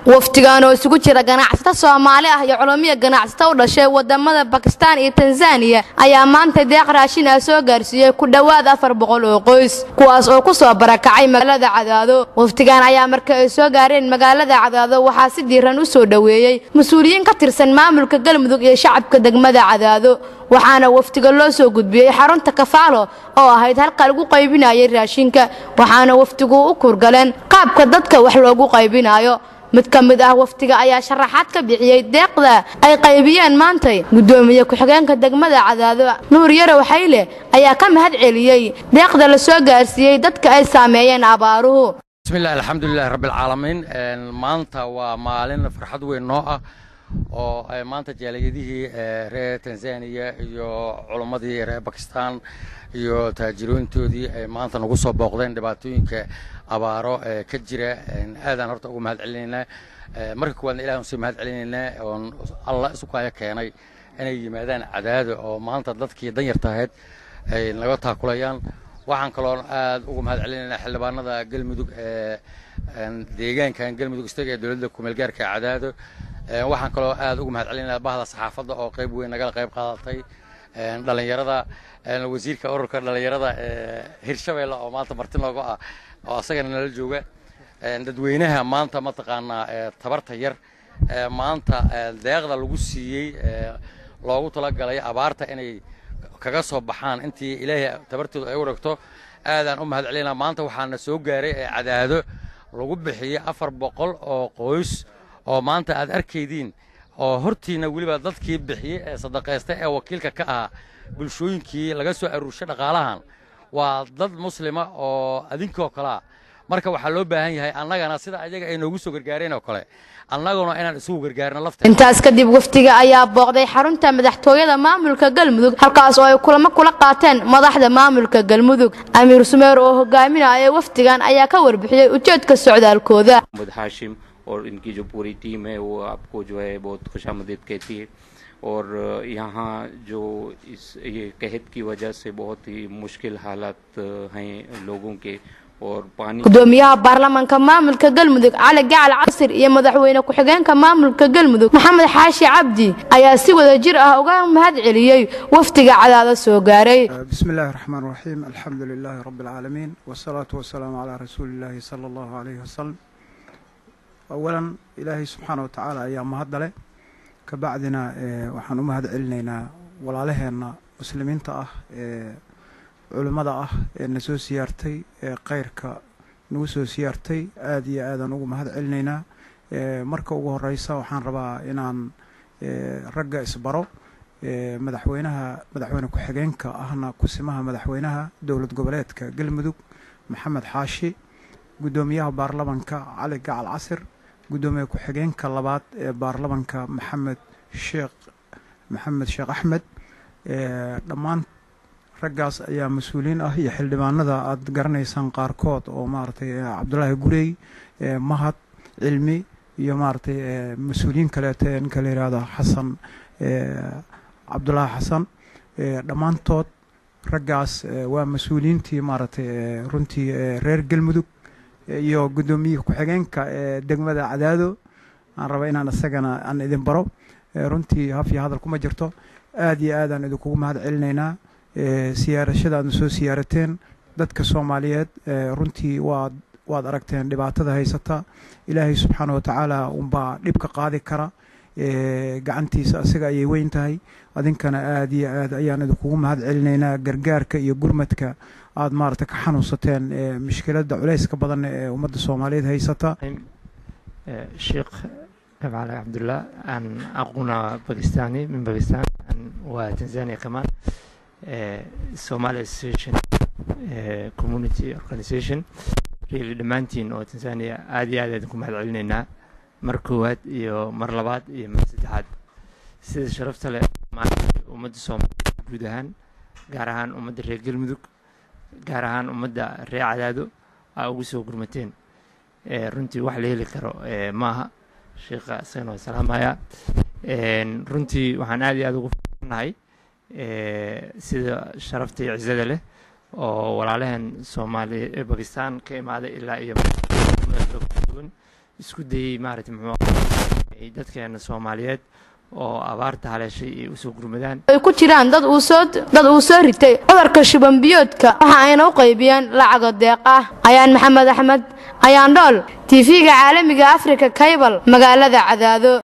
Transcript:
wafdigan oo isugu jira ganacsato soomaali ah iyo culumiya ganacsato u dhashay wadamada bakistaan iyo tanzaniya ayaa maanta deeq raashin ah soo gaarsiiyey ku dhowaad afar boqol oo qoys kuwaas oo ku soo barakacay magaalada cadaado wafdigan ayaa marka ay soo gaareen magaalada cadaado waxaa si diiran u soo dhoweeyey mas-uuliyiin ka tirsan maamulka galmudug iyo shacabka degmada cadaado waxaana wafdiga loo soo gudbiyey xarunta kafaalo oo ahayd halka lagu qaybinayay raashinka waxaana wafdigu u kurgaleen qaabka dadka wax loogu qaybinayo mid ka mid ah wafdiga ayaa sharaxaad ka bixiyey deeqda ay qaybiyeen maantay gudoomiye ku-xigeenka degmada cadaado nuur yarow xayle ayaa ka mahad celiyey deeqda la soo gaarsiiyey dadka ay saameeyeen abaaruhu bismillahi alxamdulilahi rabbilcaalamiin maanta waa maalin farxad weyn noo ah oo maanta jaaliyadihii reer tanzaniya iyo culummadii reer bakistan iyo taajirooyintoodii ay maanta nagu soo booqdeen dhibaatooyinka abaaro ee ka jira aadaan horta ugu mahad celinaynaa marka koowaadna ilahi usii mahad celinaynaa oon allah isu kaayo keenay inay yimaadaan cadaado oo maanta dadkii danyarta ahayd ay naga taakulayaan waxaan kaloo aad ugu mahad celinaynaa xildhibaanada galmudug ee deegaankan galmudug istaga ee dowladda kumeelgaarka cadaado waxaan kaloo aad ugu mahad celinaynaa bahda saxaafadda oo qayb weyn nagala qayb qaadatay dhallinyarada wasiirka ururka dhallinyarada ee hirshabeelle oo maanta marti nooga ah oo asagana nala jooga dadweynaha maanta mataqaanaa tabarta yar maanta deeqda lagu siiyey loogu talagalay abaarta inay kaga soo baxaan intii ilaahay tabartooda ay u ragto aadaan u mahad celinaa maanta waxaana soo gaaray ee cadaado lagu bixiyey afar boqol oo qoys oo maanta aad arkaydiin oo hortiina weliba dadkii bixiyey ee sadaqaysta ee wakiilka ka ahaa bulshooyinkii laga soo aruurshay dhaqaalahan waa dad muslima oo adinkoo kalea marka waxaa loo baahan yahay annagana sida ayaga ay noogu soo gargaareen oo kale annaguna inaan isugu gargaarno lafta intaas kadib wafdiga ayaa booqday xarunta madaxtooyada maamulka galmudug halkaas oo ay kulamo kula qaateen madaxda maamulka galmudug amiir sumeer oo hogaaminaya wafdigan ayaa ka warbixiyey ujeedka socdaalkooda और इनकी जो पूरी टीम है वो आपको जो है बहुत खुशामदीद कहती है और यहाँ जो इस ये कहत की वजह से बहुत ही मुश्किल हालात हैं लोगों के और पानी gudoomiyaha baarlamaanka maamulka galmudug cali gacal casir iyo madaxweyne ku-xigeenka maamulka galmudug maxamed xaashi cabdi ayaa si wada jir ah uga mahad celiyey wafdiga cadaado soo gaaray بسم الله الرحمن الرحيم الحمد لله رب العالمين والصلاة والسلام على رسول الله صلى الله عليه وسلم أولا إلهي سبحانه وتعالى أيام مهدلة كبعدنا waxaan u mahad celinaynaa walaalaheena muslimiinta ah ee culimmada ah ee na soo siyaartay ee khayrka nagu soo siyaartay aada iyo aadaan ugu mahad celinaynaa marka ugu horeysa waxaan rabaa inaan ragga isbaro madaxweynaha madaxweyne ku-xigeenka ahna kusimaha madaxweynaha dowlad goboleedka galmudug maxamed xaashi guddoomiyaha baarlamanka cali gacal casir guddoomiye ku-xigeenka labaad ee baarlamanka maxamed sheekh maxamed sheekh axmed dhammaan raggaas ayaa mas-uuliyiin ah iyo xildhibaanada aada garanaysaan qaarkood oo maaragtay cabdulaahi gurey mahad cilmi iyo maaragtay mas-uuliyiin kaleeto ee ninka la yihahdo xasan cabdulaahi xasan dhammaantood raggaas waa mas-uuliyiintii maaragtay runtii reer galmudug iyo guddoomiye ku-xigeenka ee degmada cadaado aan raba inaan isagana aan idin baro runtii haf iyo hadal kuma jirto aada iyo aadaan idinkugu mahad celinaynaa siyaarashada aadna soo siyaarateen dadka soomaaliyeed runtii waad waad aragteen dhibaatada haysata ilaahay subxaana wa tacaala unbaa dhibka qaadi kara gacantiisa asiga ayay weyn tahay adinkana aada iyo aad ayaan idinkugu mahad celinaynaa gargaarka iyo gurmadka aada maarata ka xanuunsateen mushkiladda culayska badan ee ummadda soomaaliyeed haysata sheekh cali cabdullah aan aquna bakistani min bakistan waa tanzania kamaan somali association community organization really dhammaantiin oo tanzania aada iyo aad idinku mahad celinaynaa mar koowaad iyo mar labaad iyo mar saddexaad sida sharafta leh ummadda soomaaliya guud ahaan gaar ahaan ummadda reer galmudug gaar ahaan ummadda reer cadaado aa ugu soo gurmateen runtii wax la heli karo maaha sheekha isagana waa salaamaya runtii waxaan aad iyo aad ugu farnahay sida sharafta iyo cizada leh oo walaalaheen soomaali bakistan ka imaaday ilaa iyo duwan isku dayey maaragtay muxuu ay dadkeena soomaaliyeed oo abaarta haleeshay ay usoo gurmadaan ay ku jiraan dad uu soo dad uu soo ritay cudurka shuban biyoodka waxa ayna u qaybiyeen lacago deeq ah ayaan maxamed axmed ayaan dhool tv-ga caalamiga africa kaybal magaalada cadaado